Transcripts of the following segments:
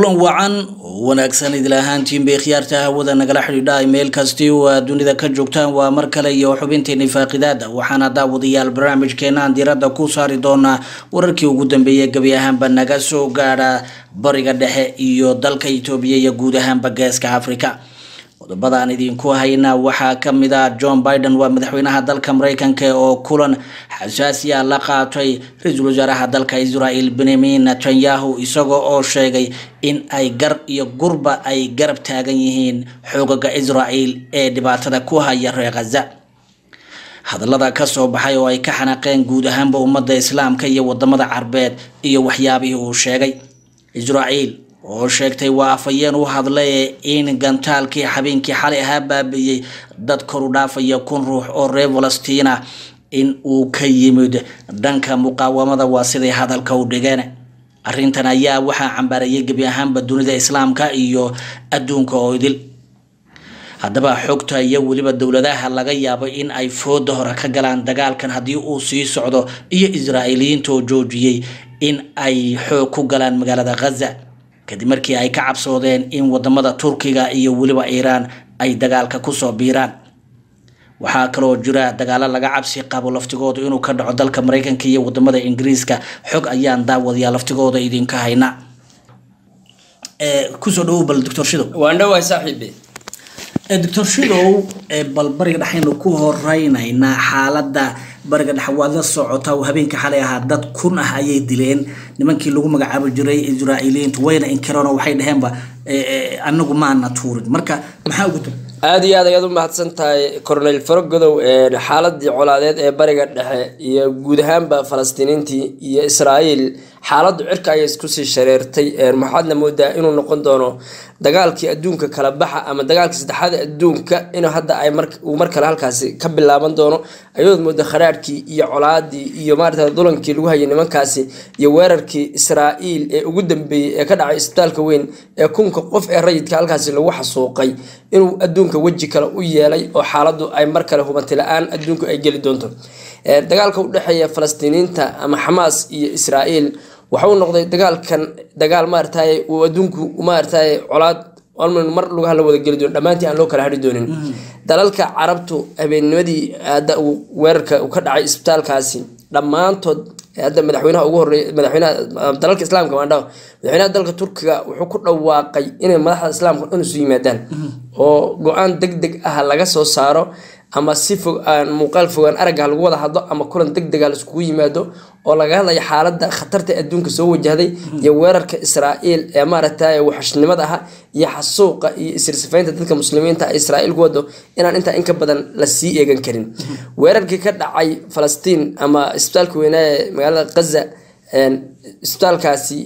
kulan wacan oo wanaagsan idil ahaantiinbay khiyaarta hawada nagala xidhiidha meel kasti oo aad dunida ka joogtaan waa mar kale iyo xubinteeni faaqidaada waxaana daawadayaal barnaamijkeenaan diiradda ku saari doonaa wararkii ugu dambeeyay gebi ahaanba naga soo gaadha bariga dhexe iyo dalka itoobiya iyo guud ahaanba geeska africa qodobadaan idinku hayna waxaa kamid ah john biden waa madaxweynaha dalka mareykanka oo kulan xasaasi ah la qaatay ra-iisul wasaaraha dalka israel benyamin netanyahu isagoo oo sheegay in ay gar iyo gurba ay garab taagan yihiin xoogaga israel ee dhibaatada ku haya reer khaza hadallada kasoo baxay oo ay ka xanaaqeen guud ahaanba ummadda islaamka iyo wadamada carbeed iyo waxyaabihii uu sheegay israel oo sheegtay waa afhayeen u hadlay in gantaalkii habeenkii xalay ahaa baabiiyey dad koru dhaafaya kun ruux oo reer falastina in uu ka yimid dhanka muqaawamada waa siday hadalka u dhigeen arrintan ayaa waxaa cambaarayay gebi ahaanba dunida islaamka iyo adduunka oo idil haddaba xogta iyo weliba dowladaha laga yaabo in ay fooda hore ka galaan dagaalkan haddii uu sii socdo iyo israa'iiliyiinta oo joojiyey in ay xoog ku galaan magaalada khaza kadib markii ay ka cabsoodeen in wadamada turkiga iyo weliba iiraan ay dagaalka kusoo biiraan waxaa kaloo jira dagaalo laga cabsi qabo laftigooda inuu ka dhaco dalka mareykanka iyo wadamada ingiriiska xog ayaan daawadayaa laftigooda idinka hayna kusoo dhawow bal doctor shidow waan dhawahay saaxiibe doctor shidow bal bariga dhexaynu ku horeynaynaa xaalada bariga dhexe waad la socota habeenka xalay ahaa dad kun ah ayay dileen nimankii lagu magacaabi jiray israa'iiliyiintu wayna inkireen oo waxay dhaheenba anagu maana tuurin marka maxaa ugu dira aada iyo aad ayaad u mahadsan tahay cornel farogodow xaaladii colaadeed ee bariga dhexe iyo guud ahaanba falastiiniintii iyo israa'iil xaaladdu cirka ayay iskusii shareertay maxaadna moodaa inuu noqon doono dagaalkii adduunka kala baxa ama dagaalkii saddexaad adduunka in hadda ay uu mar kale halkaasi ka bilaaban doono ayadood mooda kharaadhkii iyo colaadii iyo maarata dulankii lagu hayay nimankaasi iyo weerarkii israa'iil ee ugu dambeeyey ee ka dhacay isbitaalka weyn ee kunka qof ee rayidka halkaasi lagu xasuuqay inuu adduunka weji kale u yeelay oo xaaladdu ay mar kale hubanti la-aan adduunku ay geli doonto dagaalka u dhexeeya falastiiniinta ama xamaas iyo israa'iil waxa uu noqday dagaalkan dagaal maarataye uu adduunku maarataye colaad mar lugaha la wada geli doono dhammaantii aan loo kala hari doonin dalalka carabtu habeennimadii hadda uu weerarka uu ka dhacay isbitaalkaasi dhammaantood hadda madaxweynaha ugu horeey madaxweynaha dalalka islaamka maandhaw madaxweynaha dalka turkiga wuxuu ku dhawaaqay inay madaxda islaamka dhan isu yimaadaan oo go-aan deg deg ah laga soo saaro ama si fog aan muuqaal fogaan aragga lagu wada hadlo ama kulan deg dega laiskugu yimaado oo laga hadlayo xaaladda khatarta adduunka soo wajahday iyo weerarka israa'iil ee maaragtay waxashnimada ah iyo xasuuqa iyo isirsifaynta dadka muslimiinta israa'iil ku wado inaan intaa inka badan la sii eegan karin weerarkii ka dhacay falastiin ama isbitaalka weynaa ee magaalada khaza isbitaalkaasi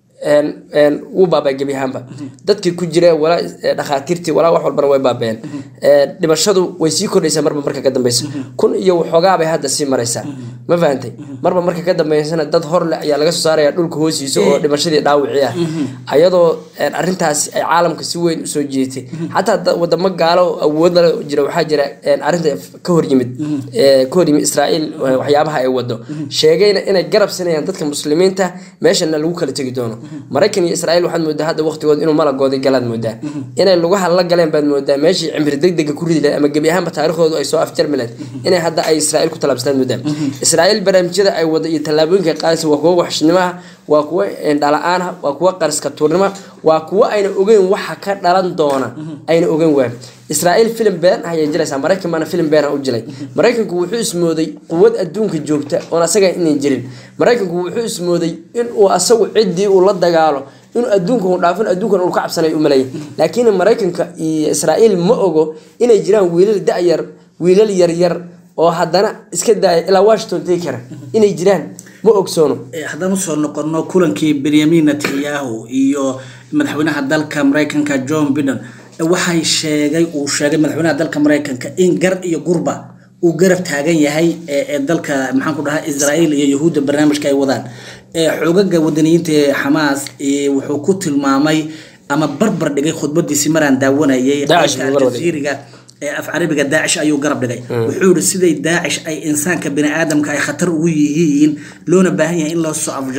wuu baabay gebi ahaanba dadkii ku jira walaa dhakhaatiirtii walaa wax walbana way baabeen dhimashadu way sii kordhaysaa marba marka ka dambeysa kun iyo waxoogaabay hadda sii maraysaa ma fahantay marba marka ka dambeysana dad horle ayaa laga soo saaraya dhulka hoostiisa oo dhimashadii dhaawicii ah ayadoo arintaasi ay caalamka si weyn usoo jiitay xataa wadamo gaalo awoodla jira waxaa jira arinta ka horyimid ka horyimid israa'iil waxyaabaha ay wado sheegayna inay garab sinayaan dadka muslimiinta meeshana lagu kala tegi doono maraykan iyo israiil waxaad moodaa hadda waqtigood inuu malagooday galaad moodaa inay lugaha la galeen baad moodaa meeshii cimri degdega ku ridi lahed ama gebi ahaanba taariikhdoodu ay soo afjarmi lahed inay hadda ay israiil ku talaabsataad moodaa israa'iil barnaamijyada ay wada iyo tallaabooyinka qaadaysa waa kuwo waxshnimaha waa kuwo dhala-aan ah waa kuwo qariska tuurnima waa kuwo ayna ogeyn waxa ka dhalan doona ayna ogeyn waan israa'iil filim been ah ayay jilaysaa maraykan baana filim been ah u jilay maraykanku wuxuu ismooday quwad adduunka joogta oon asaga inay jirin maraykanku wuxuu ismooday inuu asagu ciddii uu la dagaalo inuu adduunka u dhaafin adduunkan uu ka cabsanay u maleeyay laakiin maraykanka iyo israa'iil ma ogo inay jiraan wiilal da-yar wiilal yaryar oo haddana iska daaya ilaa washington tegi kara inay jiraan ma ogsoono haddaan usoo noqono kulankii benyamin netanyahu iyo madaxweynaha dalka mareykanka john biden waxay sheegay uu sheegay madaxweynaha dalka mareykanka in gar iyo gurba uu garab taagan yahay ee dalka maxaan ku dhahaa israa'iil iyo yahuudda barnaamijka ay wadaan xoogaga wadaniyiinta ee xamaas wuxuu ku tilmaamay ama barbar dhigay khudbadiisi maraan daawanayay aljaziiriga af carabiga daacish ayuu garab dhigay wuxuu yihi siday daacish ay insaanka bini aadamka ay khatar ugu yihiin loona baahan yahay in loo soo afjaro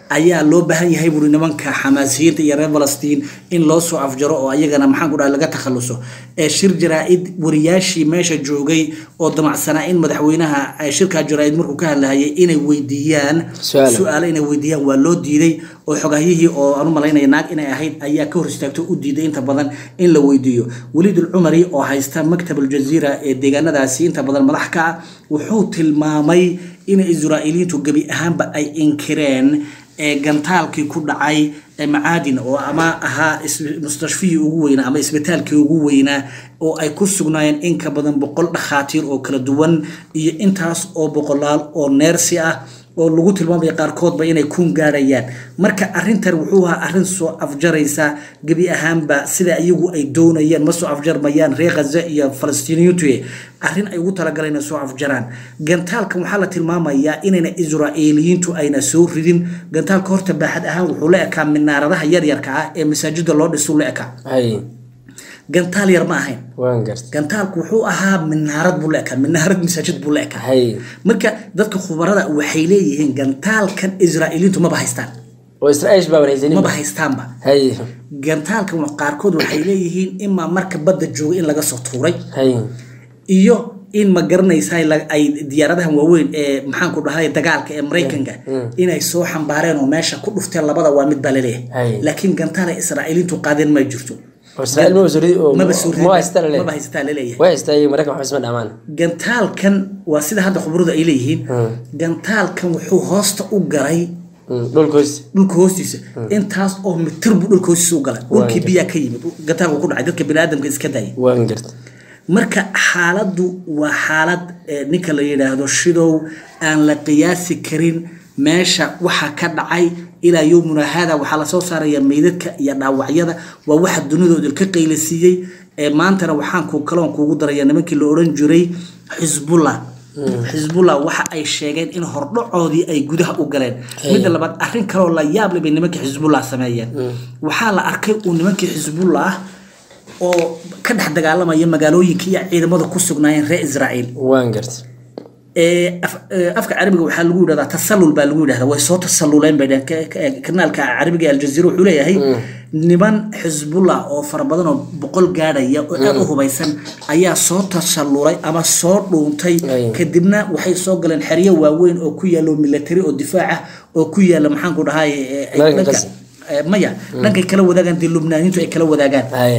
ayaa loo baahan yahay buuri nimanka xamaasiyiinta iyo reer falastiin in loo soo afjaro oo ayagana maxaan ku dhaha laga takhaluso ee shir jaraa-id wariyaashii meesha joogay oo damacsanaa in madaxweynaha shirkaa jaraa-id markuu ka hadlahayay inay weydiiyaan Su'aalo. su-aalo inay weydiiyaan waa loo diiday oo xogahyihii oo aan u malaynaya naag inay ahayd ayaa ka hor istaagto u diiday inta badan in la weydiiyo waliid ulcumari oo haysta maktab aljaziira ee deegaanadaasi inta badan madax ka ah wuxuu tilmaamay in israa'iiliyiintu gebi ahaanba ay inkireen ee gantaalkii ku dhacay ee macaadin oo ama ahaa is- mustashfihii ugu weynaa ama isbitaalkii ugu weynaa oo ay ku sugnaayeen in ka badan boqol dhakhaatiir oo kala duwan iyo intaas oo boqolaal oo neersi ah oo lagu tilmaamaya qaarkoodba inay kuun gaadhayaan marka arrintan wuxuu ahaa arrin soo afjaraysa gebi ahaanba sida iyagu ay doonayeen ma soo afjarmayaan reer khaza iyo falastiiniyiintu arrin ay ugu talagaleen inay soo afjaraan gantaalkan waxaa la tilmaamayaa inayna israa'iiliyiintu ayna soo ridin gantaalka horta baaxad ahaan wuxuu la ekaa minaaradaha yaryarka ah ee masaajida loo dhisuu la ekaa hay gantaal yar ma ahayn waan gartay gantaalku wuxuu ahaa minaarad buu la ekaa minaarad masaajid buu la ekaa hay marka dadka khubarada waxay leeyihiin gantaalkan israa'iiliintu maba haystaan oo israa'iish baa warhaysanin maba haystaanba hay gantaalkan wa- qaarkood waxay leeyihiin imaa marka badda jooga in laga soo tuuray hay iyo in ma garanaysa la- ay diyaaradahan waaweyn ee maxaanku dhahay dagaalka ee maraykanka inay soo xambaareen oo meesha ku dhufteen labada waa mid baa Hay. laleeyahay laakiin gantaal ay israa'iiliintu qaadeen ma jirto oo israa'iil maba soo ridi oo maba soo ma haystaa la maba leeyahay haystaa laleeyahay way haystaa iyo maraykan waxba isma dhamaan gantaalkan waa sida hadda khubaradu ay leeyihiin gantaalkan wuxuu hoosta u galay dhulkoos dhulka hoostiisa intaas oo mitir buu dhulka hoostiisa u galay dhulkii biyaa ka yimid gantaalku ku dhacay dadka biniaadamka iska dayay waan gartay marka xaaladdu waa xaalad eh, ninka la yidhaahdo shidow aan la qiyaasi karin meesha waxa ka dhacay ilaa yowmuna haada waxaa lasoo saaraya meydadka iyo dhaawacyada waa waxa dunidooda ka qaylasiiyey ee maantana waxaan ku kaloon kuugu daraya nimankii la odhan jiray xisbullah xisbullah waxa ay sheegeen in hordhacoodii ay gudaha u galeen midda labaad arrin kaloo la yaab leh bay nimankii xisbullah sameeyeen waxaa la arkay uu nimankii xisbullah oo ka dhex dagaalamaya magaalooyinka iyo ciidamada ku sugnaayeen reer israa'iil waan gartay ee af- ee, afka carabiga waxaa lagu yidhahdaa tasallul baa lagu yidhahdaa way soo tasalluleen bay dhaheen Ka- ka- kanaalka carabiga ee aljaziira wuxuu leeyahay niman xisbullah oo fara badan oo boqol gaadhaya oo aad u hubaysan ayaa soo tasallulay ama soo dhuuntay Ay. kadibna waxay soo galeen xeryo waaweyn oo ku yaalo military oo difaac ah oo ku yaala maxaanku dhahay ee, ay Maraykan dhanka- qasi. ee, maya dhankay kala wadaagaan dee lubnaaniintu ay kala wadaagaan hay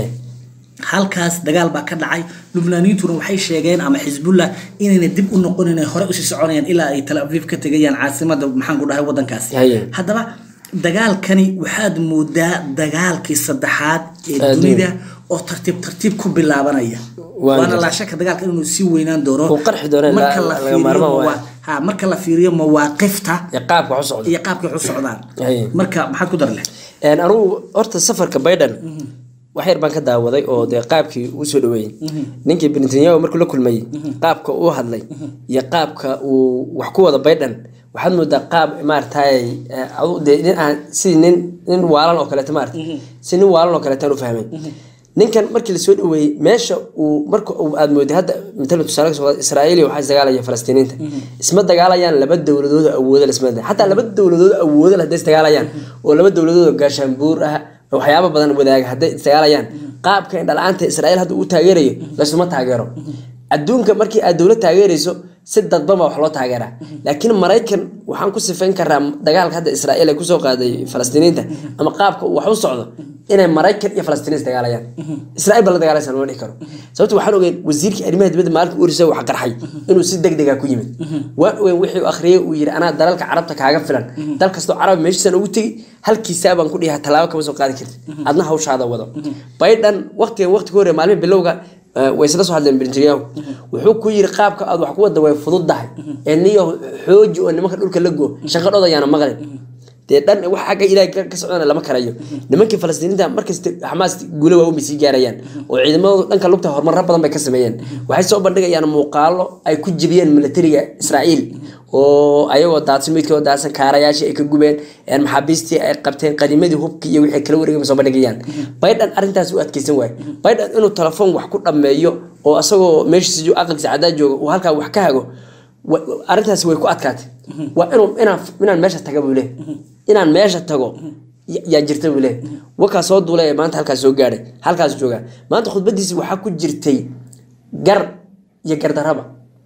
halkaas dagaal baa ka dhacay lubnaaniyiintuna waxay sheegeen ama xisbullah inayna dib u noqon inay hore usii soconayaan ilaa ay tal aviv ka tegayaan caasimada maxaan ku dhahay wadankaasi Haye. haddaba dagaalkani waxaad moodaa dagaalkii saddexaad ee Adduun. dunida oo tartiib tartiib ku bilaabanaya Waan waana gartay. laa shaka dagaalka inuu sii weynaan doono Uu qarxi doono, marka la- la laga fiiriyo maarmaan waayo. mawa- ha, marka la fiiriyo mawaaqifta iyo qaabka wax u socda iyo qaabkay u socdaan Haye. marka maxaad ku dar leh Een, anugu horta safarka biden wax yar baan ka daawaday oo dee qaabkii uu soo dhaweeyey ninkii netanyahu markuu la kulmayey qaabka uu hadlay iyo qaabka uu wax ku wada biden waxaad moodaa qaab maaragtay eh, adu dee nin aan sidii nin nin waalan oo kaleeto maarata si nin waalan oo kaleetaan u fahmay ninkan markii lasoo dhaweeyey meesha uu marka uu aad mooday hadda matala tusaale kasoo qaad israa'iil iyo waxaa isdagaalaya falastiiniinta isma dagaalayaan laba dowladood oo awooda lasma xataa laba dowladood oo awooda leh hadday isdagaalayaan oo laba dowladood oo gaashaanbuur ah oo waxyaabo badan wadaaga hadday isdagaalayaan qaabka indhala-aanta israa'iil hadda uu taageerayo laysuma taageero adduunka markii aad dowlad taageerayso si dadban baa wax loo taageeraa laakiin maraykan waxaan ku sifayn karaa dagaalka hadda israa'iil ay kusoo qaaday falastiiniinta ama qaabka uu wax u socdo inay maraykan iyo falastiiniin isdagaalayaan israa'iil baa la dagaalaysa lama dhihi karo sababto waxaan ogeyn wasiirkii arrimaha dibadda maalinka urisa wax qarxay inuu si degdega ku yimid waan ogeyn wixii uu akhriyey uu yidhi anaa dalalka carabta kaaga filan dal kastoo carabi meeshiisan ugu tegi halkiisaa baan ku dhihaa tallaabo kama soo qaadi kartid adna hawshaada wado biden waqtigan waqti ka horreya maalmihi bilowga eh, way isla soo hadleen Netanyahu wuxuu ku yiri qaabka aad wax ku wada way fududahay ee niyo xooji oo nimanka dhulka la go shaqadooda ayaana maqlin dee dhan wax xagga ilaahay ka ka socdana lama karayo nimankii falastiiniinta markasta xamaas guule waa umay sii gaarayaan oo ciidamadooda dhanka lugta horumarro badan bay ka sameeyeen waxay soo bandhigayaan muuqaalo ay ku jibiyeen militariga israa'iil oo ayagoo daadsan midkoo daadsan kaarayaashii ay ka gubeen een maxaabiistii ay qabteen qanimadii hubkii iyo wixii kala wareegay soo bandhigayaan biden arrintaas u adkeysan waayo biden inuu telefoon wax ku dhammeeyo oo asagoo meeshiisa aqalkiisa cadaa jooga uu halkaa wax ka hago wa- wa- arrintaasi way ku adkaatay waa inuu inaan inaan meesha taga buu leeyahay inaan meesha tago ya- yaa jirta buu leeyahay wakaa soo duulay ee maanta halkaas soo gaadhay halkaas joogaa maanta khudbadiisi waxaa ku jirtay gar iyo gardaraba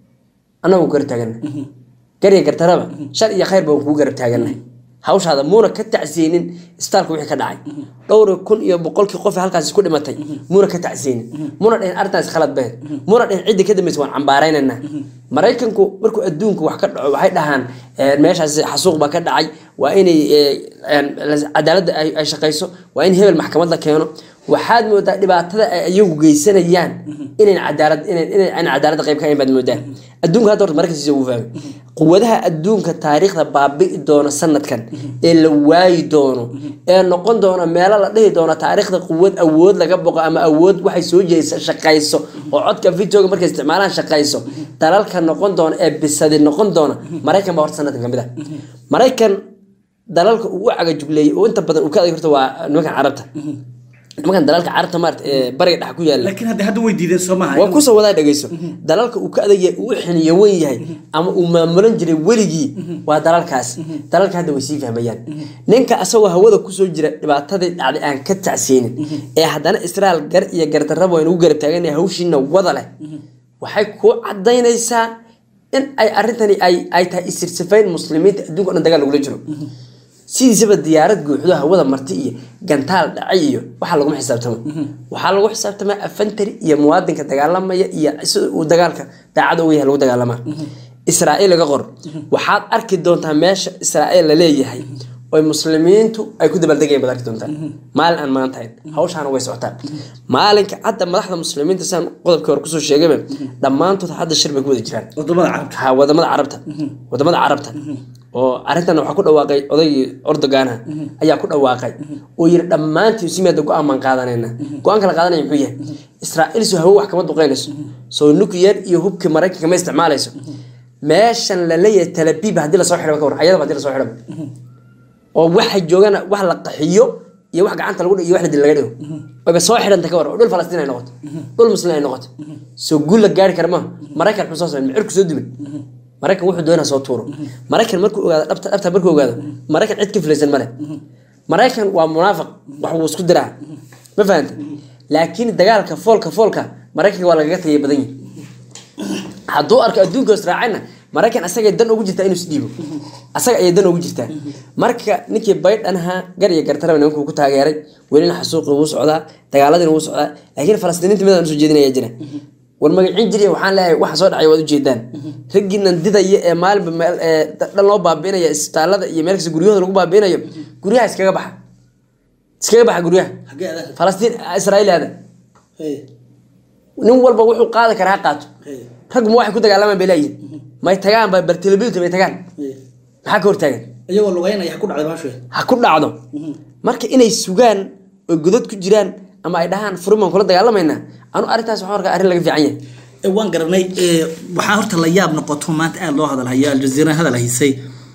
annagu gar taagana gar iyo gardaraba shar iyo khayr baan kuu garab taaganahay hawshaada muuna ka tacsiyeynin isbitaalka wixii ka dhacay dhowr kun iyo boqolkii qof ee halkaasi ku dhimatay muuna ka tacsiyeynin muuna dhihin arrintaas khalad behed muuna dhihin ciddii ka dambaysa waan cambaaraynaynaa maraykanku markuu adduunku wax ka dhaco waxay dhahaan eh, meeshaas xasuuq baa ka dhacay waa inay eh, eh, cadaaladda ay ay shaqayso waa in hebel maxkamad la keeno waxaad moodaa dhibaatada ay iyagu geysanayaan inayn cadaalad inayn inayn- inayn cadaaladda qayb ka ahayn baad moodaa adduunka hadda horta maraykankiisa ugu fahmay quwadaha adduunka taariikhda baabi'i doono sanadkan ee la waayi doono ee noqon doona meelo la dhihi doono taariikhda quwad awood laga boqo ama awood waxay soo jeedisa shaqayso oo codka videoga markay isticmaalaan shaqayso dalalka noqon doona ee bisadi noqon doona maraykan baa horta sanadkan kamid ah maraykan dalalka uu u cagajugleeyey oo inta badan uu ka adag horta waa nimankan carabta nimankan dalalka carabta maarata ee bariga dhex ku yaala laakiin hadda hadda way diideen soo maaha waa kusoo wadaa dhegeyso dalalka uu ka adag yahay uu u xiniyo wen yahay ama uu maamulan jiray weligii waa dalalkaas dalalka hadda way sii fahmayaan ninka asagoo hawada kusoo jira dhibaatadii dhacday aan ka tacseynin ee haddana israel gar iyo gardarraba waa inagu garab taagan hawshiina wada leh waxay kuu cadaynaysaa in ay arrintani ay ay tahay isirsifayn muslimiinta adduunka o dhan dagaal lagula jiro sidiisaba diyaarad guuxdo hawada marti iyo gantaal dhacay iyo waxaa laguma xisaabtamo waxaa lagu xisaabtamaa afantari iyo muwaadinka dagaalamaya iyo sida uu dagaalka daacad uga yahay lagu dagaalamaa israa'iil laga qor waxaad arki doontaa meesha israa'iil la leeyahay oy muslimiintu ay ku dabaaldegayaan baad arki doontaa maalin aan maanta hayn hawshaana way socotaa maalinka hadda madaxda muslimiinta saan qodobkii hore kusoo sheegayba dhammaantood hadda shir bay ku wada jiraan wadamada carabta ha wadamada carabta wadamada carabta oo arrintan waxaa ku dhawaaqay odaygii ordogaanaha ayaa ku dhawaaqay oo yiri dhammaantii simeeda go-aan baan qaadanayna go-aanka la qaadanaya muxuu yahay israa'iil soo hawo wax kama duqeynayso soo nuclear iyo hubkii maraykanka ma isticmaalayso meeshan la leeyahay talabiib haddii lasoo xidhaba ka war ayadaba haddii lasoo xidhaba oo waxa joogana wax la qaxiyo iyo wax gacanta lagu dhigo iyo wax la dil laga dhigo wayba soo xidhanta ka war oo dhul falastiin ay noqoto dhul muslim ay noqoto soo guul la gaari kara maaha maraykan muxuu soo samay micirku soo dumin maraykan wuxuu doonaa soo tuuro maraykan markuu ogaado dhabta dhabta markuu ogaado maraykan cid ka filaysan male maraykan waa munaafiq wax wuu isku diraa ma fahanta laakiin dagaalka foolka foolka maraykanka waa lagaga tagay badan yihi hadduu arko adduunka israacayna maraykan asagay dan ugu jirtaa inuu isdhiibo asaga ayay dan ugu jirtaa marka ninkii baydhan ahaa gar iyo gartaraba nimankuu ku taageeray welina xasuuqi wuu socdaa dagaaladina wuu socdaa laakiin falastiiniinta midaan usoo jeedinaya jira war magacin jiriya waxaan leeyahay waxa soo dhacay waad ujeedaan raggiinan didaya ee maalinba meel ee dhan loo baabiinaya isbitaalada iyo meel kasta guryahooda lagu baabiinayo guryaha iskaga baxa iskaga baxa guryaha xagee adaa falastiin israa'iil aada Hey, nin walba wuxuu qaadi karaa ha qaato hey, rag ma waxay ku dagaalamaan bay leeyihin may tagaan ba bartilability may tagaan hey. maxaa ka hortaagan iyagoo lugeynaya ku dhacday baashu ha ku dhacdo marka inay sugaan oo godad ku jiraan ama ay dhahaan furimaan kula dagaalamaynaa anu arrintaas waxaan arkaa arrin laga fiican yahay Eh, waan garanay eh, waxaa horta la yaab noqoto maanta aada loo hadalhayo aljaziira hadal haysay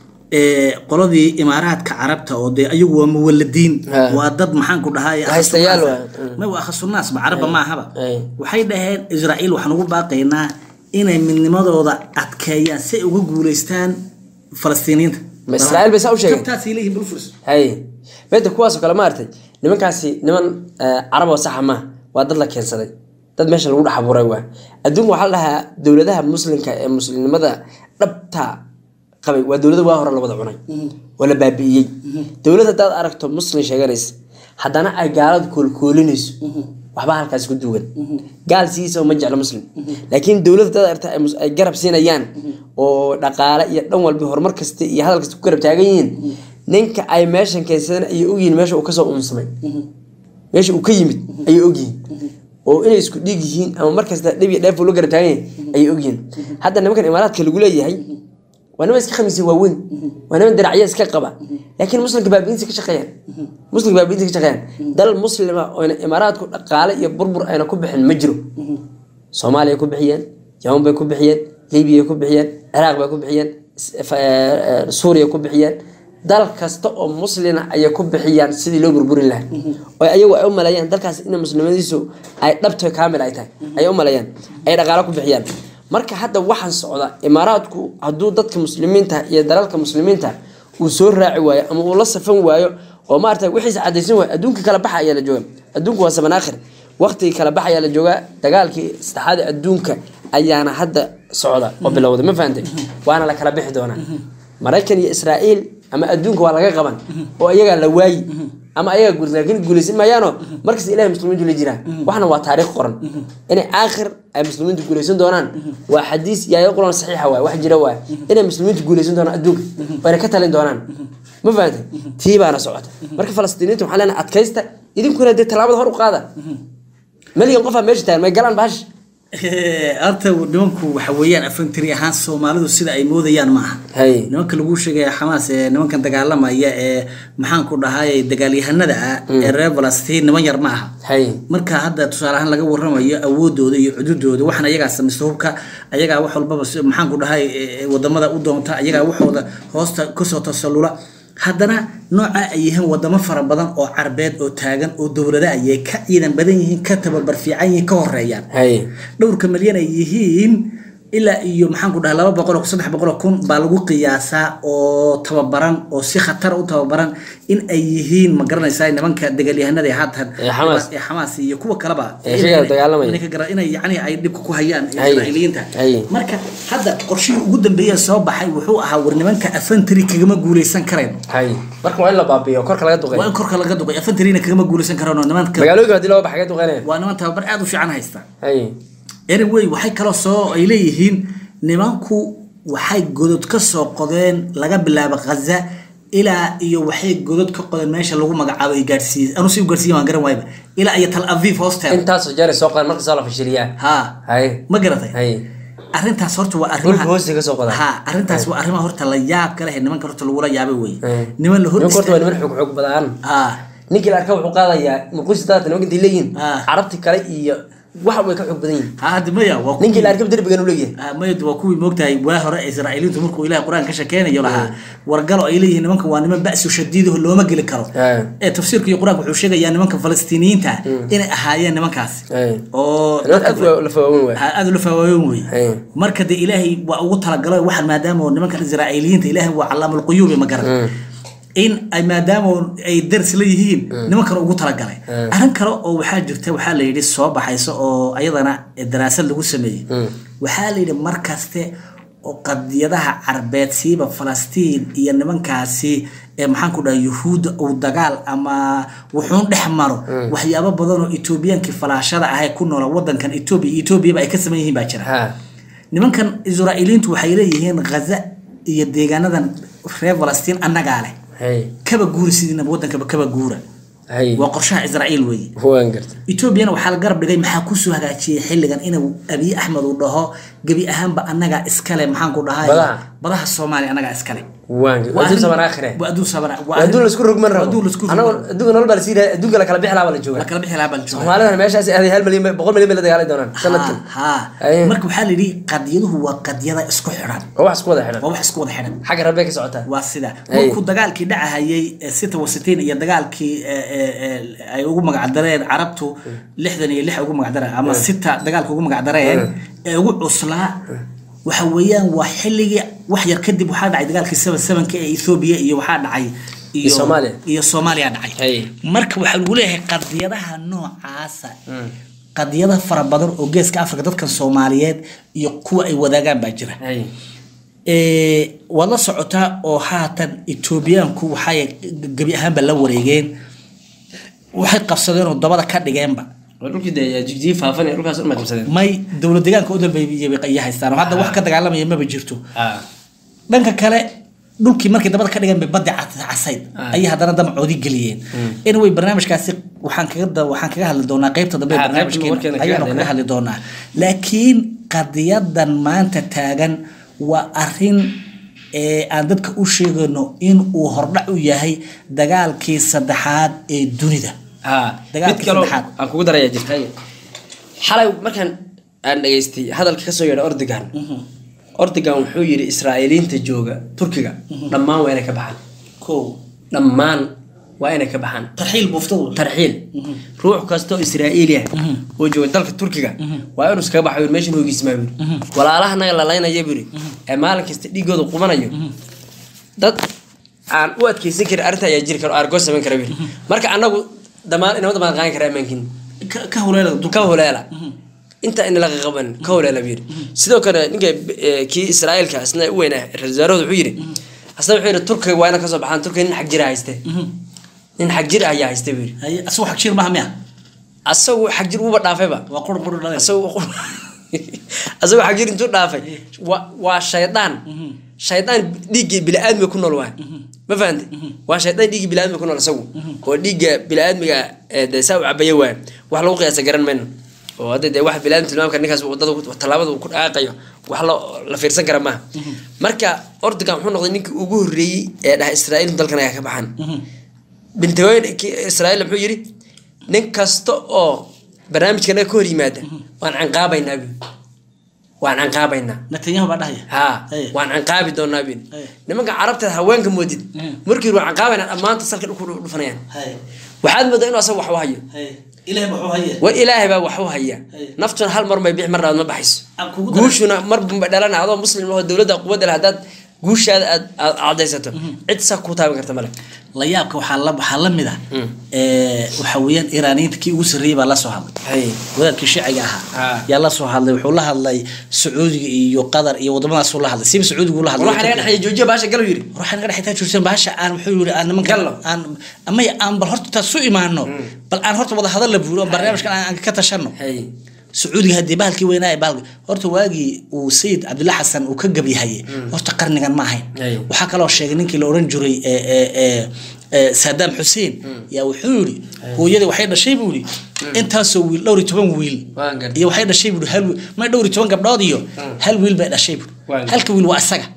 eh, qoladii imaaraadka carabta oo dee ayagu waa muwaladiin Ha. waa dad maxaan ku dhahay Haystayaal waa. ma waa khasunaas ba carabba maahaba Ay. waxay dhaheen israa'iil waxaan ugu baaqaynaa inay midnimadooda adkeeyaan si ay uga guuleystaan falastiiniinta Ma Israa'iil bay saa u sheegeen? Jabtaasay leeyihiin bulfurs hay beenta kuwaasoo kale maartay nimankaasi niman eh, carab oo saxa maaha waa dad la keensaday dad meesha lagu dhex abuuray waa adduunka waxaa la dhahaa dowladaha muslimka ee muslimnimada dhabta qabay waa dowlada waa hore la wada cunay oo la baabi'iyey dowlad haddaad aragto muslim sheeganaysa haddana ay gaaladu koolkoolinayso waxba halkaas ku duwan gaal sidiisa ma jeclo muslim laakiin dowlad haddaad aragto ay mus- ay garab siinayaan oo dhaqaale iyo dhan walba horumar kasta iyo hadal kasta ku garab taagan yihiin ninka ay meeshan keensadeen ayay ogyihiin meesha uu kasoo unsamay meesha uu ka yimid ayay ogyihiin oo inay isku dhiig yihiin ama markasta dhib iyo dheef uu la garab taagan yahay ayay ogyihiin hadda nimankan imaaraadka lagu leeyahay waa niman iska khamiisya waaweyn waa niman diracya iska qaba laakiin muslimka baabiinta ka shaqeeyaan muslimka baabiinta ka shaqeeyaan dal muslima oyna imaaraadku dhaqaale iyo burbur ayna ku bixin ma jiro soomaaliya ku bixiyeen yaman bay ku bixiyeen libiya ku bixiyeen ciraaq bay ku bixiyeen s- f- eh, suuriya ku bixiyeen dal kasta oo muslina ayay ku bixiyaan sidii loo burburin lahaa oo ayagu ay u maleeyaan dalkaas in muslimadiisu ay dhabto kaamil ay tahay ayay u maleeyaan ay dhaqaalo ku bixiyaan marka hadda waxaan socda imaaraadku hadduu dadka muslimiinta iyo dalalka muslimiinta uu soo raaci waayo ama uu la safan waayo oo maarata wixiisa cadaysan waayo adduunka kala baxa ayaa la jooga adduunku waa saban aakhir waqtigii kala bax ayaa la joogaa dagaalkii saddexaad ee adduunka ayaana hadda socda oo bilowda ma fahantay waana la kala bixi doonaa maraykan iyo israa'iil ama adduunka waa laga qaban oo iyagaa la waayi ama ayagaa guul laakiin guulaysan maayaano markasta ilahay muslimiintu la jiraan waxna waa taariikh qoran inay aakhir ay muslimiintu guulaysan doonaan waa xadiis yaaya quran saxiixa waay wax jira waay inay muslimiintu guulaysan doonaan adduunka wayna ka talin doonaan ma fahantay tii baana socota marka falastiiniinta waxaan leenahay adkaysta idinkuna dee tallaabada hor u qaada malyan qofaa meesha taagan may galaan bahash horta nimanku waxa weeyaan afantiri ahaan soomaalidu sida ay moodayaan maaha hay nimanka lagu sheegaya xamaas ee nimankan dagaalamaya ee maxaanku dhahay dagaalyahanada ah ee reer falastiin niman yar ma aha hay marka hadda tusaale ahaan laga waramayo awoodooda iyo cududooda waxaan ayagaa samaysta hubka ayagaa wax walbaba si- maxaanku dhahay eh, wadamada u doonta ayagaa waxooda hoosta kasoo tasallula haddana nooca ay yihiin wadamo fara badan oo carbeed oo taagan oo dowlada ayay ka ciidan badan yihiin ka tababar fiican yihiin ka horeeyaan hay dhowrka malyan ay yihiin ilaa iyo maxaanku dhahay laba boqol oo saddex boqol oo kun baa lagu qiyaasaa oo tababaran oo si khatar u tababaran in ay yihiin ma garanaysaa nimanka dagaalyahanada ee haatan Ee Xamaas. ee xamaas iyo kuwa kaleba Ee iyaga inay- dagaalamaya. inay ka gara- inay yacni ay dhibka ku hayaan Hay. israa'iiliyiinta Hay. marka hadda qorshihii ugu dambeeya soo baxay wuxuu ahaa war nimanka afantari kagama guuleysan karayn hay marka waa in la baabiyo korka laga duqay waa in korka laga duqay afantarina kagama guuleysan karaan oo nimanka magaalooyinka hadii loo baxa ka duqeynaya waa niman tababar aad u fiican haysta hay anyway waxay kaloo soo ay leeyihiin nimanku waxay godod ka soo qodeen laga bilaabo khaza ilaa iyo waxay godod ka qodeen meesha lagu magacaabo ay gaadhsiiyey anu si u gaadhsiiye waan garan waayba ilaa iyo tal aviv hoosteeda intaasoo jeer ay soo qadaan markasoo la fashiliyaa ha hay ma garatay hay arrintaas horta waa dhulka arrimaha hoostiga ka soo qadaan ha arrintaas waa arrimaha horta la yaab ka leh nimanka horta lagula yaabay wey Hay. niman la hor nimanka horta waa istaag- niman xog xog badaan ha ninkii la arka wuxuu qaadayaa muqdisho daata nimanka intay leeyihiin Ah. carabti kale iyo wax way ka xog badan yihiin ha hadda maya waa ninkii la kuwii- arkaba derbigan u leeyahay Ah, mayad waa kuwii moogtahay waa hore israa'iiliintu markuu ilahay qur-aan ka shakeynayo lahaa wargalo ay leeyihiin nimanka waa niman ba'su shadiidaho looma geli karo Ay. ee tafsiirka iyo qur-aanka wuxuu sheegayaa nimanka falastiiniyiinta inay ahaayeen nimankaasi Ay. oo niman aad waa la fawaawen waay ha- aad ula faawaawen wey Ay. marka de ilaahay waa ugu talagalo waxaan maadaama nimankan israa'iiliyiinta ilaahay waa calaamul quyuubi ma garan in ay maadaama ay dars la yihiin nimankan ugu talagalay arrin kale oo waxaa jirta waxaa la yidhi soo baxaysa oo ayadana daraasad lagu sameeyey waxaa la yidhi mar kaste oo qadiyadaha carbeed siiba falastiin iyo nimankaasi ee maxaan ku dhahay yuhuudda uu dagaal ama wuxuun dhex maro waxyaabo badan oo etoobiyankii falaashada ahay ku noola wadankan etoobiya iyo etoobiyaba ay ka saman yihiin baa jira ha nimankan israa'iiliintu waxay leeyihiin ghaza iyo deegaanadan reer falastiin annagaa leh hay kaba guura sidiinaba wadankaba kaba guura hay waa qorshaha israa'iil weeye waan garta etoobiyana waxaa la garab dhigay maxaa kusoo hagaajiyey xilligan inuu abiy axmed uu dhaho gebi ahaanba annagaa iskale maxaan ku dhahay Badaha? badaha soomaaliya annagaa iskale waan garta Waa adduun arrin- saban aakhire waa adduun sabana waa adduun laisku rogman rabo adduun laisku anagoo rogman adduunka nolol baa lasii raaya adduunka la kala bixi lahaa baa la la jooga kala bixi lahaa baa la joogaa soomaalidana meeshaas aaday hal milyan bay- boqol milyan bay la dagaali doonaan sanadkan ha Ay. marka waxaa la yidhi qadiyaduhu waa qadiyada isku xidhan oo wax isku wada xidhan waa wax isku wada xidhan xagga rabbe ka socotaa waa sida Ay. markuu dagaalkii dhacahayay ee sita wasitiin iyo dagaalkii ee, ee, ee, ay ugu magacdareen carabtu lixdan iyo lix ugu magacdareen ama sita dagaalka ugu magacdareen ee ugu cuslaa waxa weeyaan waa xilligii wax yar kadib waxaa dhacay dagaalkii seven sevenka ee ethoobia iyo waxaa dhacay Iyo Soomaaliya. iyo soomaaliya dhacay Hay. marka waxaa lagu leeyahay qadiyadaha noocaasa qadiyada fara badan oo geeska afrika dadkan soomaaliyeed iyo kuwa ay wadaagaan baa jira hay Ee, waad la socotaa oo haatan etoobiyaanku waxay gebi ahaanba la wareegeen waxay qabsadeen oo dabada ka dhigeenba waa dhulkii dee jigjiyi faafan ee dhulkaas uma qabsadeen may dowlad deegaanka u dalbeeyay haystaan oo hadda wax ka dagaalamaya maba jirto dhanka kale dhulkii markay dabada ka dhigeen bay baddi cas- casayd Ah. ayay haddana damacoodi geliyeen anyway barnaamijkaasi waxaan kaga da- waxaan kaga hadli doonaa qaybta dambe ee Ah, qaybta barnaamijkeena warkeena kaga ayaanu kaga hadlaynaa. hadli doonaa laakiin qadiyadan maanta taagan waa arin ee aan dadka u sheegayno in uu hordhac u yahay dagaalkii saddexaad ee dunida ha Dagaalkii mid kaloo saddexaad. aan kugu daraya jirta xalay markaan aan dhageystay hadalka kasoo yeedha ordigan ordigan wuxuu yidhi israa'iiliinta jooga turkiga dhammaan waa inay ka baxaan kow dhammaan waa inay ka baxaan tarxiil buuftadu tarxiil ruux kastoo israa'iili ah oo jooga dalka turkiga waa inuu iskaga baxo meeshan hoogiismaa buri walaalahanaga lalaynaya buri ee maalin kasta dhiigooda qubanayo dad aan u adkeysan karin arrinta ayaa jiri kara oo argoo samayn kara buri marka anagu damaan inama damaan qaadan kara ammaankin Ka- ka huleela ka huleela inta in laga qaban ka huleela buu yidhi sidoo kale ninka eh, kii israa'iilka isna u weynaa ra-iisul wasaarahood wuxuu yidhi asna wuxuu yidhi turkiga waa ina kasoo baxaan turkiga nin xag jira hayste nin xag jir ayaa hayste buu yidhi haye asagoo xag jir maaha miya asagu xag jir uuba dhaafayba waa qur bur dhalay asagu asagu xag jir intuu dhaafay waa waa shaydaan shaydaan dhiiggii bili-aadmiga ku nool waa ma fahante waa shaydaan dhiiggii bili-aadmiga ku nool asagu oo dhiigga bili-aadmiga ee dee saa u cabaya waa wax lagu qiyaasa garan mayno oo hadda dee wax bili-aadmi tilmaamka ninkaas wadada ku- tallaabada uu ku dhaqaaqayo wax lo la fiirsan kara maaha marka ordogan wuxuu noqday ninkii ugu horreeyey ee dhaha israa'iil dalkan ayaa ka baxan bintagoyn israa'iil muxuu yidhi nin kasta oo barnaamijkana ka hor yimaada waan canqaabaynaa bu waan canqaabaynaa netanyahu baa dhahaya haa Haye. waan canqaabi doonaa bin Haye. nimanka carabteed haweenka moodid Mm. markii hore waan canqaabaynaa dhammaanta salka dhulku dhufanayaan haye waxaad moodaa inuu asaga wax u hayo haye ilaahay wuxuu haye war ilaahay baa wax u haya Haye. naftuna hal mar may bixi mar labaad ma baxayso Aan kugu daray- guushuna mar bunba dhalana adoo muslim ahoo dowladda quwadda leh haddaad guushaada aad aad cadaysato cid saa kuu taaban karta male la yaabka waxaa la waxaa la mid ah Mm. ee, waxa weeyaan iraaniyiinta kii ugu sarreeyey baa la soo hadlay Haye. wadaadkii shiciga ahaa Ah. yaa la soo hadlay wuxuu la hadlay sacuudiga iyo qatar iyo wadamadaasuu la hadlay siba sacuudigu la hadlay waxaa naga dhexeeya joojiya baasha galu yidhi waxaa naga dhexaytaa joogsan bahasha aan wuxuu yiri aan nimanka Gallo. aan amay aan bal horta taas su imaano bal aan horta wada hadal la buuro barnaamijkan aan aan ka tashano Haye. sacuudiga haddii bahalkii weynaa ee bahalki horta waagii uu sayid cabdilla xasan uu ka gabyahaye horta qarnigan ma ahayn Ay. waxaa kaloo sheegay ninkii la oran jiray ee, ee, ee, ee, saddam xuseen yaa wuxuu yidhi hooyadii waxay dhashay buu yidhi intaasoo wiil dhowr iyo toban wiil Waan gartay. iyo waxay dhashay buu yidhi hal wiil may dhowr iyo toban gabdhood iyo hal wiil bay dhashay buu Waan gartay. halka wiil waa isaga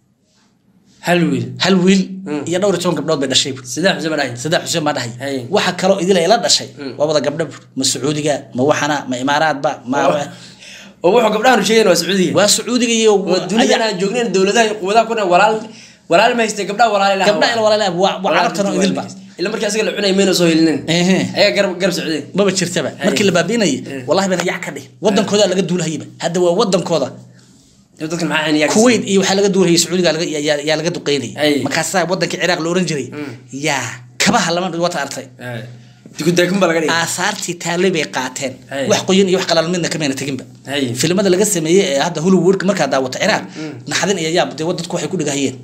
hal wiil hal wiil iyo dhowr iyo toban gabdhood bay dhashay buu saddex xuseen baa dhahay saddex xuseen baa dhahay Hay. waxa kaloo idil ay la dhashay waa wada gabdho buu ma sacuudiga ma waxana ma imaaraadba ma oo wuxuu gabdhahan sheegayn waa sacuudiga waa sacuudiga iyo oo dunidan aan joognayn dowladaha iyo quwadaha kuna walaal walaal ma haystay gabdhaha walaal ilaha gabdha ila walaalaha waa waa carabtan oo idilba ila markii asiga la cunay mayna soo helinin Ehe. ayaa garab garab socdeen maba jirtaba markii la baabiinayay wallahi bana yac ka dhih wadankooda laga duulahayba hadda waa wadankooda dadkan maxaa xaniyaa kuwait iyo waxaa laga duulahayay sacuudiga laga- yaa- yaa yaa laga Ay. duqeynayay markaasaa wadankii ciraaq la oran jiray yaa kabaha lama dhig wata artay dikudaakun baa laga dhigay aasaartii taallay bay qaateen Ay. wax qoyan iyo wax qalaal midna kamayna teginba Ay. filimada laga sameeyey ee hadda hollywoodka markaa daawata ciraaq naxdin iyo yaab dee dadku waxay ku dhigahayeen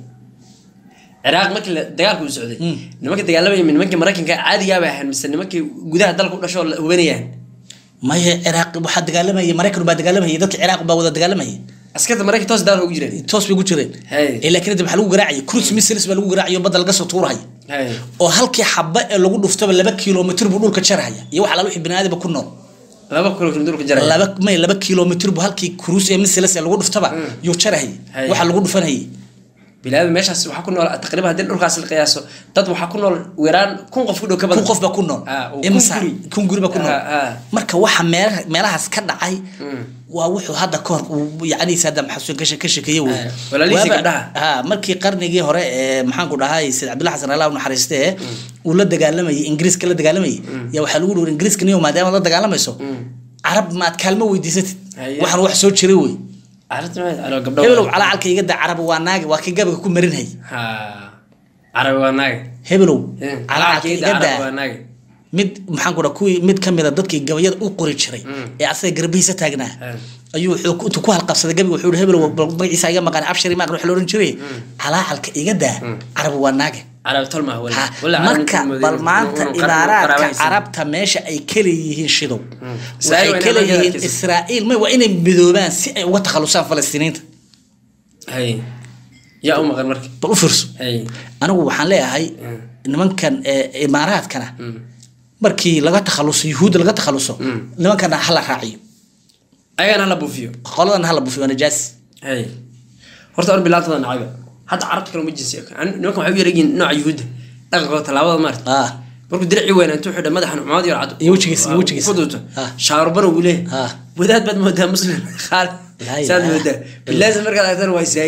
ciraaq markii la- dagaalku u socday nimanka dagaalamaya nimankii maraykanka caadigaa bay ahayn mise nimankii gudaha dalka u dhashoo la hubanayaan maya ciraaq waxaa dagaalamayay maraykan baa dagaalamayay dadka ciraaq baa wada dagaalamayay askarta maraykan toos dagaalka ugu jireen toos bay ku jireen Hey. ee laakiin hadda waxaa lagu garaacayay cruise missiles baa lagu garaacayay oo badda laga soo tuurahaya Hay. oo halkii xaba ee lagu dhuftaba laba kilomitr buu dhulka jarhaya iyo waxa laala wixii biniaadamka ku nool laba kulo kilomitir jaray laba may laba kilomitr buu halkii cruise ee missiles ee lagu dhuftaba yuu jarahayay Hey. waxa lagu dhufanayay bilaada meeshaas waxaa ku nool taqriiban haddii dhulkaas la qiyaaso dad waxaa ku nool weeraan kun qof ku dhow ka badan kun qof baa ku nool Ah, oo imisa kun guri. kun guri baa ku nool Ah, ah. marka waxa meelaha- meelahaas ka dhacay waa wuxuu hadda ka hor uu yacni saddam xasan ka she- ka sheekeeye wey Ah, walaalihiisii Waaba- gabdhaha. ha markii qarnigii hore ee maxaanku dhahay sayid cabdilla xasan allah u naxariiste ee uu la dagaalamayay ingiriiska la dagaalamayay yaa waxaa lagu dhihi ingiriiska niyo maadaama la dagaalamayso carab maad kaalmo weydiisatid Haye. waxaan wax soo jiray wey arrintan waa alo gabdho hebelow calacalka iga daa carab waa naagi waa kii gabaga ku marinhay ha carabi waa naage hebelow Eh, calacalka iga carabi daa waa naage mid maxaan ku dhaha kuwii mid ka mid a dadkii gabayada u qori jiray ee asaga garbihiisa taagnaa Eh. ayuu wuxuu ku- intuu ku halqabsaday gabiga wuxuu yihi hebel bal magaciisa iga maqan abshari maaqan wax la oran jiray calaacalka iga daa carabi waa naage carabi tol maaha wala Ha, wala marka bal maanta imaaraadka carabta meesha ay kala yihiin shidow Israa'iil waxay waa inay kala markaa yihiin adkaysato. israa'iil may waa inay midoobaan si ay uga takhalusaan falastiiniinta hay yaa u maqan marka bal u fiirso hay anigu waxaan leeyahay nimankan ee, imaaraadkana markii laga takhaluso yuhuudda laga takhaluso nimankana hala raaciyo ayagana hala buufiyo qoladan hala bufiyo waa najaas hay horta an bilaantada nacayba hadda carabta kale uma jinsi An- nimankan waxay u yareegyiin nooca yuhuudda dhaqankooda tallaabada maarta ah markuu dirci weyn intuu xidha madaxan cumad iyo cad Iyo wejigiisa, iyo wejigiisa. ku duubto Ah. shaarubana wuu leeyahay Ah. wadaad baad moodaa muslim qaal Laa saad ilaaha moodaa bilaasa markaad aragtana waa israa'iili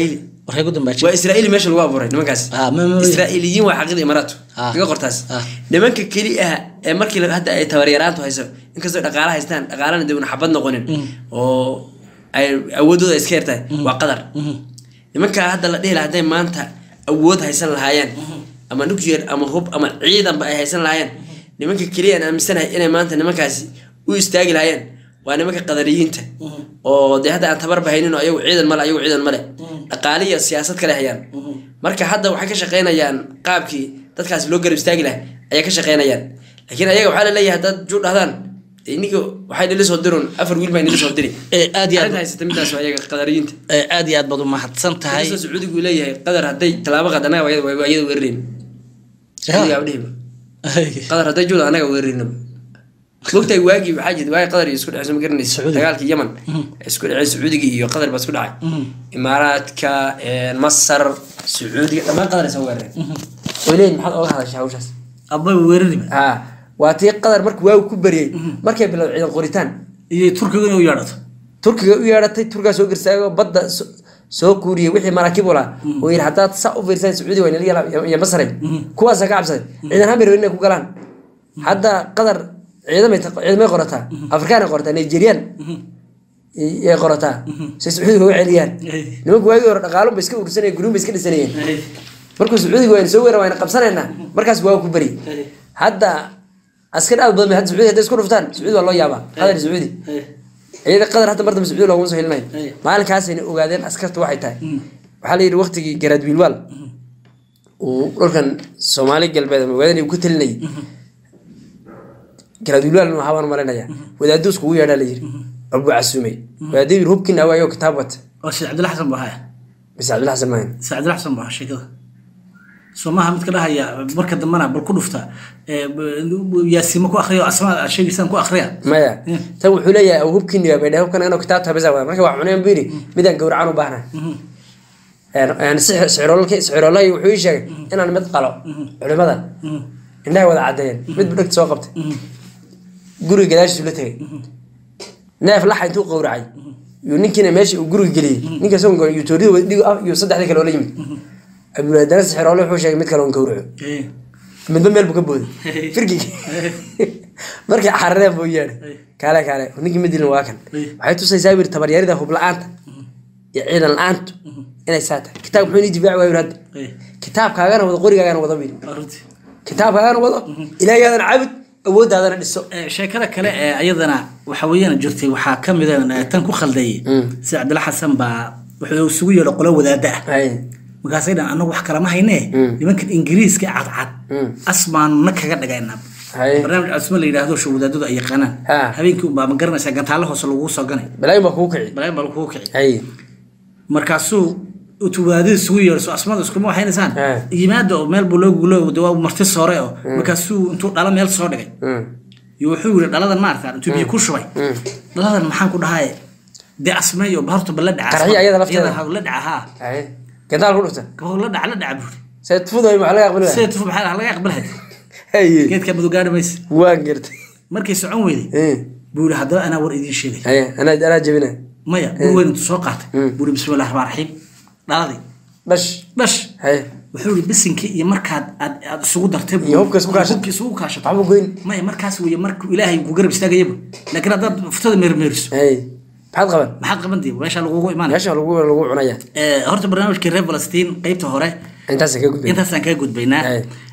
warkay ku dambaajay waa israa'iil meesha lagu abuuray nimankaas Ah, ma- ma- israa'iiliyiin waa xaqiida imaaraatu Ah. iga qortaas Ah. nimanka keli ah ee markii la- hadda ay tabaryaraantu hayso inkastoo dhaqaala haystaan dhaqaalana dee una xabad noqonin oo ay awoodooda iska yartahay waa qadar nimankaa hadda la dhihi lahaa hadday maanta awood haysan lahaayeen ama nuclear ama hub ama ciidanba ay haysan lahaayeen nimanka keliya aan aaminsanahay inay maanta nimankaasi u istaagi lahaayeen waa nimanka qadariyiinta oo dee hadda aan tabarba haynin oo ayagu ciidan male ayagu ciidan male dhaqaale iyo siyaasad kale hayaan marka hadda waxay ka shaqaynayaan qaabkii dadkaasi loo garab istaagi lahaa ayay ka shaqaynayaan laakiin ayaga waxaa laleeyahay haddaad juu dhahdaan dee iniga waxay nila soo dirun afar wiil baa nila soo diri Eh, aad iyo arrinta aad haysata midaas waa ayaga qadariyiinta eh, aad iyo aad baad umahadsan tahay inkastoo sacuudigu uu leeyahay qadar hadday tallaabo qaad anaga waa iyada- waa iyada weerarayn sacuudiga udhihiba qadar hadday juuda anaga weeraraynaba mogtahay waagii waxaa jirta waagi qadar iyo isku dhaceyso ma garanaysa dagaalkii yaman ee isku dhaceen sacuudiga iyo qadar baa isku dhacay imaaraadka eh, masar sacuudiga dhammaan qadar ay soo weerareen way leeyihin maxaad oga hadashay hawshaas abay weerariba ha waa tii qadar markuu waagu ku baryay markay bilowday ciidan qoritaan iyo turkiga inuu yeedhato turkiga u yeedhatay turkigaa soo gersaagoo badda so- soo kuuriyey wixii maraakiib u lahaa oo yidhi haddaad saa u fiirsaan sacuudi waa inala yala iyo masray kuwaasaa ka cabsaday ciidan hamir inay ku galaan hadda qadar ciidamay ta- ciidamay qorataa afrikaan ay qorataa nigerian yay qorataa say sacuudiga uga celiyaan nimanku waagii hore dhaqaalun ba iska ursanayeen guryun ba iska dhisanayeen markuu sacuudiga wayna soo weeran wayna qabsanaynaa markaas waa ku bari hadda askar aad badan bay hadda sacuudi hadday isku dhuftaan sacuudi waa loo yaabaa qadar sacuudi iyada qadar hadda mar dambe sacuudi looguma soo helinayo maalinkaasayna ogaadeen askarta waxay tahay waxaa la yidhi waqtigii garaad wiilwaal uu dhulkan soomaali galbeed ama ogaadeen uu ka talinayay garaad wiilwaal inuu ahaa baan malinaya wadaaduu iskugu yeedhaa la yidhi abuu casuumay wadaaduu yidhi hubkiina waayoo kitaab wata oo sheekh cabdilla xasan buu haya mise cabdilla xasan maahin sheekh cabdilla xasan buu ahaa sheekada soomaha midka dhahaya marka dambana bal ku dhufta eh, b- yaasiimo ku akriya oo asmaa sheegiisaan ku akriya maya tan wuxuu leeyahay aw hubkiini waa baydha hubkan inuu kitaab tabisa waa marka waa cuneen buu yidhi midaan gowracan u baahnahay sicirolay wuxuu ii sheegay inaan mid qalo culimada indhaha wada cadeeyeen mid bu dhegta soo qabtay guriga gadaashiisu la tegay neef laxa intuu qowracay yuu ninkiina meesha uu guriga geliyey ninka isagoon yuu toorida wada dhigo ah iyo saddexdii kale oo la yimid abdulaadana sicirole wuxuu sheegay mid kale oon gowraco Eh, midba meel buu ka booday firgigi markay carareen buu yeedhay kaale kaale ninkii madilin waa kan waxay tusaysaa buu yidhi tabaryarida hub la-aanta iyo ciidan la-aantu inay saa tahay kitaab muxuu inii difaaci waayu hadda eh, kitaabkaagana wado qorigaagana wado buu yidhi waa runtii. kitaabkaagana wado ilaahyaadana caabud awooddaadana dhiso Eh, sheekada kale ee ayadana waxa weeyaan jirtay waxaa ka mid a tan ku khaldeeyey sida cabdilla xasan baa wuxuu isugu yeedho qolo wadaada ah Hay. markaasay dhan anagu wax kalama haynee nimankan ingiriiska ee cadcad asmaanu na kaga dhagaynaa Hay. barnaamij asma la yidhaahdo sho wadaadadu ay yaqaanaan Ha. habeenkii unbaa ma garanaysaa gantaalo hoose laguu soo ganay balaayin baa kugu kici balaayin baa lagugu kici hay markaasuu tuwaadida isugu yeedho so asmada iskuma waxaynaysaan Ha. yimaada oo meel buu loo gulo de waa marti soore oo markaasuu intuu dhalo meel soo dhigay Mm. iyo wuxuu yiri dhaladan maarata intuu biyo ku shubay dhaladan maxaan ku dhahay dee asmeeyo horta bal la dhaca Qarxiyo ayada lafteeda. la dhaca haa hay gantaal ku dhufta gabadh la dhaca la dhaca buuri seed fuday maxaa laga aqbali waaya? sida tufo maxaa laga aqbalhay hay geedka madu gaari maysa waan gartay markay socon weyday Eh. buu yiri haddaba anaa war idiin sheegay hay anaa anaa jebinaya maya buu weyn intuu soo qaatay buu yiri bismillahi raxmaan raxiim dhaladii dhash dhash hay wuxuu yiri bisinkii iyo markaad aad aad isugu dartay buu- Iyo hubka isku kaashatay. hubka isugu kaashatay waxba goyn maya markaas weeye markuu ilaahay ku garab istaagayaba laakiin haddaad furtada meermeeriso hay maxaad qaban maxaad qaban dii meesha lagugu imaanaya meesha lagu lagu cunaya Eh, horta barnaamijkii reer falastiin qeybta hore intaas ka gudbay intaasaan kaga gudbaynaa Aye.